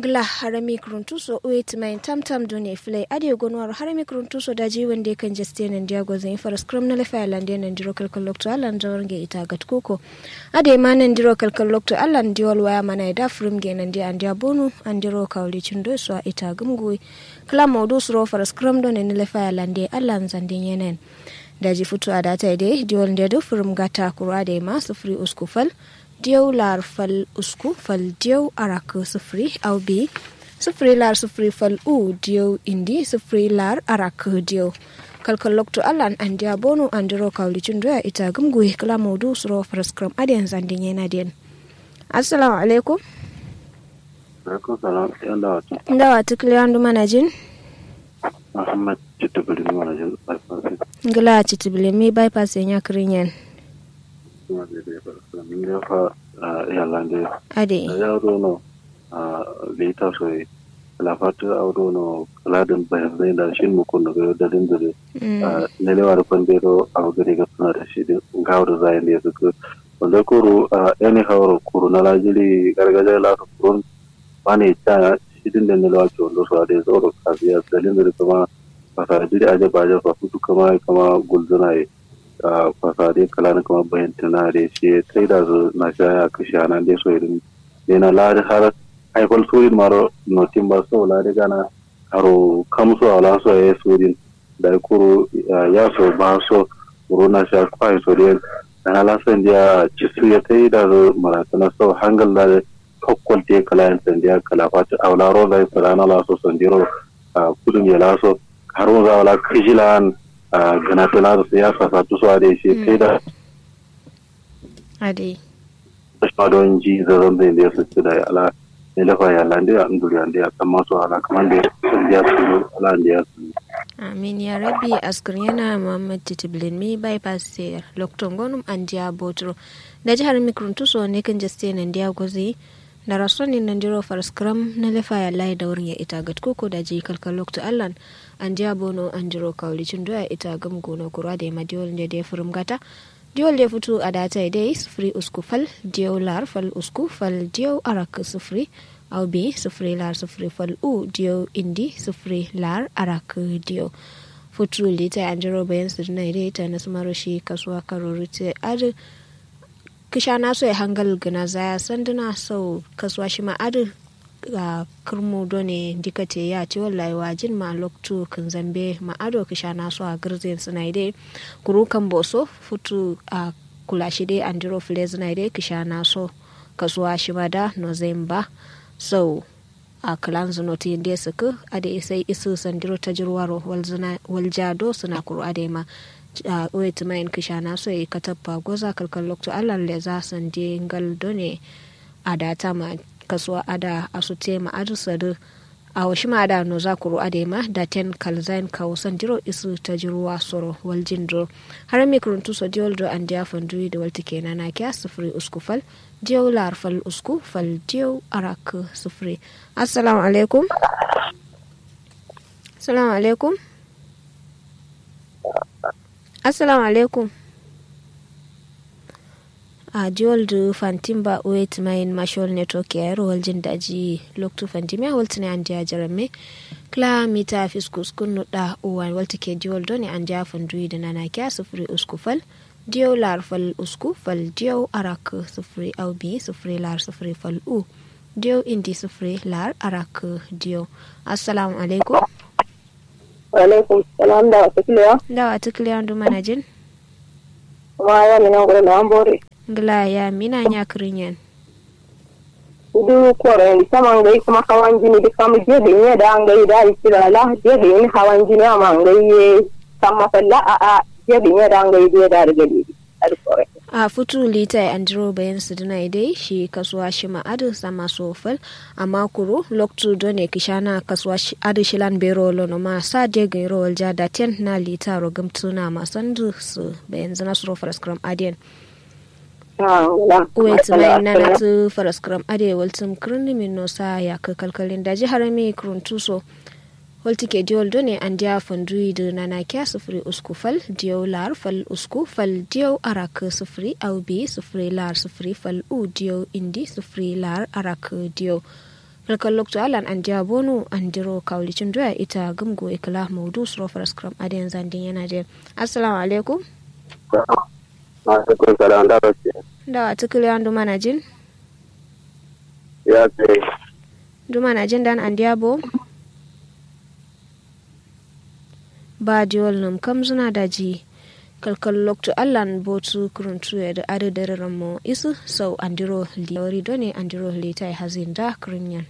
gla harami kruntuso wait main tam tam done flay ade gonwar harami kruntuso daji wande kan jeste nan dia gozin far scrum na lefa lande nan diro kalkal lokto alan jawarge ita gat koko ade ma nan diro kalkal lokto alan diol waya mana da frum ge nan dia andia bonu andiro kawli chindo so ita gumgui kala mawdu suro far scrum don ne lefa lande alan zande yenen daji futu adata ide diol ndedo frum gata kura de ma sufri uskufal diyau lar fal usku fal diyau arak sufri au bi sufri lar sufri fal u diyau indi sufri lar arak diyau kalkal lokto alan an dia bonu an diro kawli chundoya ita gumgui kala modu suro fraskram adiyan zandin yana den assalamu alaikum alaikum salam yanda wata ndawa tukli andu manajin muhammad chitubuli manajin bypass ngila chitibile mi bypass nya krinyen kuma da da ba min ya fa yalande ade ya do no le ta so la fatu audo no ladan bayan zai da shin mu kun ga da din da ne le war kon de do au gari ga suna da shi din gawar zai ne su ko wanda kuru yani hawro kuru na lajili gargaja la to kurun bane ta shi din da ne la to do so da zo ka biya dalin da kuma fasa jiri aje ba aje fa futu kama kama gulzuna yi fasade kala na kama bayan tana da shi sai da su na sha ya kashe nan dai so irin ne na ladi har haifar surin maro notin ba so ladi gana haro kamso ala so ya surin da kuro ya so ba so kuro na sha kwai so da na lasan dia cisu ya tai da su maratana so hangal da kokkol te kala yan sandiya kala fata awla ro da fara na la so sandiro kudun ya la so haro za wala kijilan gana tana da siyasa sa tu da shi sai da ade shi don ji zaron da ya su da ala ne lafa ya lande a nduri ande ya kan masu ala kamar da sun ya su ala da ya su amin ya rabbi askar yana muhammad titiblin mi bypass sayar lokton gonum an diya botro da jihar mikruntu so ne kan jaste nan diya gozi da rasoni nan diro farskram na lefa ya layi da wurin ya ita gat koko da ji kalkal lokto allan an diya bono an diro kaulicin doya ita gam gono kura da ma diwol da ya furum gata diwol da fito a data dai sufuri usku fal diyo lar fal usku fal diyo arak sufuri au bi sufuri lar sufuri fal u diyo indi sufuri lar arak diyo futu lita an diro bayan su na ita na sumaro shi kasuwa karori te adu kisha na so ya hangal gana zaya sanduna sau kasuwa shi ma'adu a kirmu done dikate ya ce wallahi wajin ma loktu kan zambe ma'ado kisha na so a girzin suna ide kuru kan boso futu a kula shi dai an jiro file suna ide kisha na so kasuwa shi ma da nozemba sau a kalan zunoti inda suka ade sai isu sandiro ta jirwaro waljado suna kuru ade ma a wait main kisha na so yi katappa goza kalkal lokto allan le za san de ngal done ada ma kasuwa ada asute ma adu sadu a washi ma ada no za kuru ade ma da ten kalzain ka wasan jiro isu ta jiruwa soro wal jindro har mi kuruntu so diol do an dia fandu da walti kenan na kya sufuri uskufal diyo lar fal usku fal diyo arak sufuri assalamu alaikum assalamu alaikum assalamu alaikum a jiwal du fantimba wait main mashol network ya yaro waljin daji loktu fantimia waltine an jiya jarame kla mita fiskus kunnu da uwan walti ke jiwal doni an jiya fanduyi da nana kya sufuri usku fal diyo lar fal usku fal diyo arak sufuri au bi sufuri lar sufuri fal u diyo indi sufuri lar arak diyo assalamu alaikum alaikum salam da wata kiliya da wata kiliya ndu manajin kuma ya mina ngure na ambore ngla ya mina nya kirinyen udu kore ni sama ngai kuma hawan jini da kama je da ne da ngai da isira la je da ni hawan jini amma ngai ye sama falla a a je da ne da ngai da da daga di al kore a futu lita an jiro bayan su dina dai shi kasuwa shi ma adu sama sofal amma kuro loktu done kishana kasuwa shi adu shilan bero lono ma sa de gairo walja da ten na lita rogam tuna ma sandu su bayan zana su rofar skram adiyan wait mai na na tu faras kram ade waltum kruni min no sa ya ka kalkalin da ji harami kruntuso holti ke diol done an dia fandui de nana kya sufuri usku fal diyo lar fal usku fal diyo arak sufuri au bi sufuri lar sufuri fal u diyo indi sufuri lar arak diyo kalkal lokto alan an dia bonu an diro kawlicin doya ita gamgo ikla maudu suro scrum adiyan zandin yana je assalamu alaikum alaikum salam da wace da wa tukuli an duma na jin ya ce duma na jin dan an dia bo ba diol num kam zuna daji kalkal lokto allan botu kuruntu da adadarin mo isu sau andiro liori done andiro litai hazin da kirinyan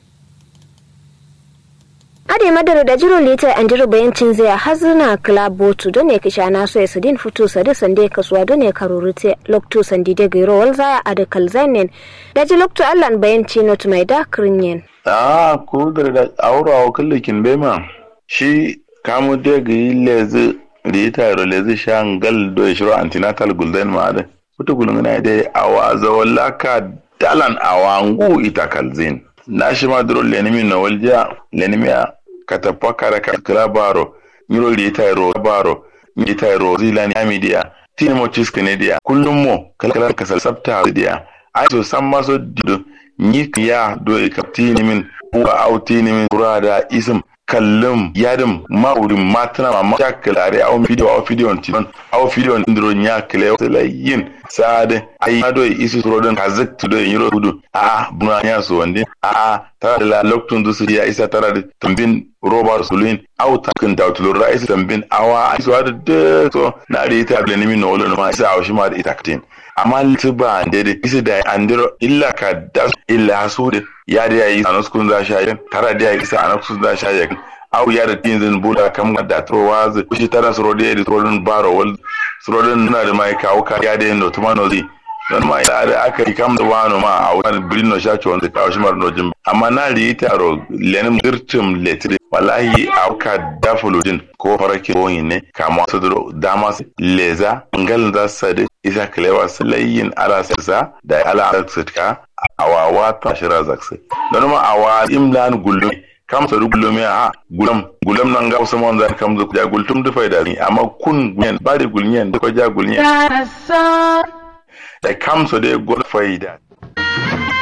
ade madara da jiro lita an jiro bayancin zai hazina club botu don ne kisha na so su din fito sade sande kasuwa don ne karurute lokto sandi de gairo wal zaya a da kalzanen da ji lokto allan bayanci not mai da kirinyan ah ko da aura wa kullukin bema shi kamu de ga lezi lita ro lezi shangal do shiro antenatal gulden ma da kuta gulungana dai awa zawallaka dalan awangu ita kalzin na shi ma duro lenimi na walja lenimiya katapa kara kala baro nyiro lita ro baro lita ro zilani amidia tini mo chiskene dia kullum mo kala kala kasal sabta dia ai so san ma so dido ni ya do e kaptini min wa autini min kurada ism kallum yadim maurin matana ma ma kalare au video au video on tilon au video on ndro nya kle sala yin sade ai ado isu rodon kazak to do yiro hudu a buna nya so wande a tara da loktun du su ya isa tara da tambin robar sulin au takin da tulo ra isa tambin awa isu da de so na da ita da nimi no wala ma isa au shi ma da ita katin amma liba dede isa da andiro illa ka da illa su de ya da yayi anaskun za sha yin tara da yayi isa anaskun za sha yin au ya da tin zin bula kam da trowa zu shi tara suro da da trodin baro wal suro din na da mai kawo ka ya da no tuma no zi don ma ya da aka yi kam da wano ma a wani birin no shacho wanda kawo shi mar no jin amma na ri taro lenim dirtim letri wallahi auka dafuludin ko farake ko ne kama su dama leza ngal za sade isa kalewa salayin ala sa da ala alaksatka awawa ta shira zakse don ma awa imlan gullu kam sa gullu me a gulam gulam nan ga usman za kam zu ja gultum da faida ni amma kun gulyen ba da gulyen da ko ja gulyen da kam so de gol faida